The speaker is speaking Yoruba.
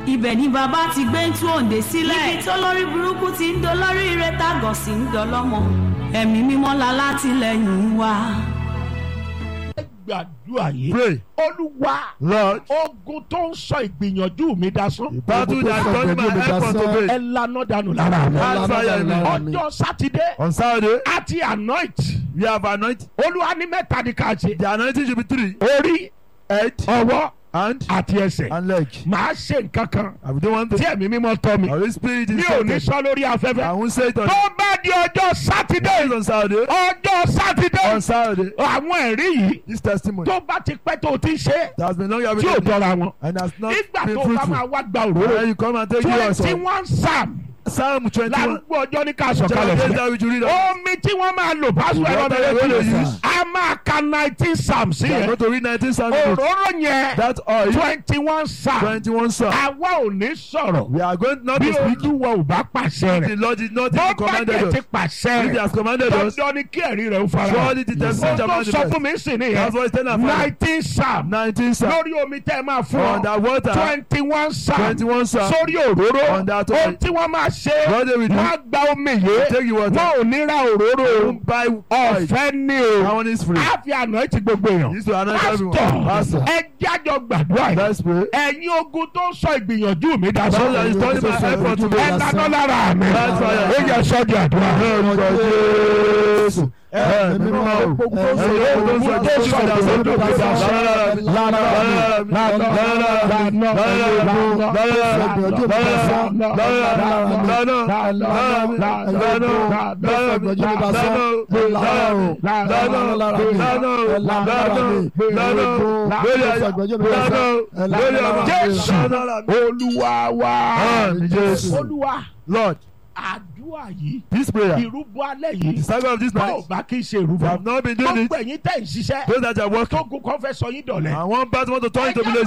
ibẹ̀ ni bàbá ti gbé ń tú òǹdè sílẹ̀ níbi tó lórí burúkú ti ń dolórí ire tágọ̀ sí ń dọlọ́mọ ẹ̀mí mímọ́ la látìlẹ́yìn wa. gbàdúrà yìí. Pray. olúwa Lord, ogun tó ń sọ ìgbìyànjú mi dasán. the battle that turn my effort to ẹ faith. lana dànù lára mi. Hard fire in me. ọjọ́ sátidé On Saturday, àti anoint. we have anointed. olúwa ní mẹ́ta ní ká ṣe. The anointing should be three. orí Head, ọwọ́ hand, àti ẹsẹ̀. and leg. màá ṣe nǹkan kan I will do one tí thing. ẹ̀mí mímọ́ tọ́ mi. Holy Spirit mi is ò ní something. sọ lórí I afẹ́fẹ́. won't say it on, tó bá di ọjọ́ sátidé on Saturday. ọjọ́ sátidé On Saturday, àwọn ẹ̀rí yìí this testimony tó bá ti pẹ́ tó ti ṣe that has been long tí ò having tọ́ra wọn. and has not nígbà been tó bá máa fruitful. wá gba And òróró then you come and take you twenty also. one psalm Psalm 21. lárúgbó ọjọ́ ní ká Chapter sọ̀kalẹ̀ eight sílẹ̀. that we should read. on. omi tí wọ́n máa lò pásítọ̀ ẹ̀rọ Water bẹ̀rẹ̀ they kí will ló use. a máa ka nineteen psalm sí We are yẹn going to read 19 Psalms. òróró yẹn That oil, twenty one psalm 21 Psalms. àwa ò ní sọ̀rọ̀ We are going not bí to speak. olúwa ò bá pàṣẹ The rẹ̀ Lord did not bó even bá commanded jẹ́ ti us. pàṣẹ If he rẹ̀ has commanded us, dandan ni kí ẹ̀rí rẹ̀ ó fara hàn. surely the testimony shall Ohun tó sọ fún manifest. mi sì nìyẹn That's what it's telling our father. nineteen psalm 19 Psalms. lórí omi tẹ́ ẹ máa fún On ọ that water, twenty one psalm 21 Psalms. sórí òróró On that ohun oil. tí wọ́n máa ṣe What they will do, wọ́n á gba omi yìí take the water. wọ́n ò ní ra òróró Don't buy oil. ọ̀fẹ́ ní o That one is free. á fi àná ti gbogbo èèyàn Used to anoint everyone. Pastor. ẹ jájọ gbàdúrà yìí Let's pray. ẹ̀yin ogun tó ń sọ ìgbìyànjú mi dá So that is sọ turning my effort to ẹ faith. dáná lára mi That's why I- ó yẹ sọ́jà àdúrà. Orúkọ Jésù. Ẹ̀mí mímọ́ o. Ẹ̀mí mímọ́ o. Ẹ̀mí mímọ́ o. Jésù olúwa wa Àmín, Jésù. olúwa Lord, àdúrà yìí this prayer, ìrúbọ alẹ́ the yìí saga of this bá ò night, bá kí n ṣe we ìrúbọ have not been doing it. gbogbo ẹ̀yin tẹ̀ ń ṣiṣẹ́ Those that are working, tógun kan fẹ́ sọ yín dọ̀lẹ́ and one part want to turn into village.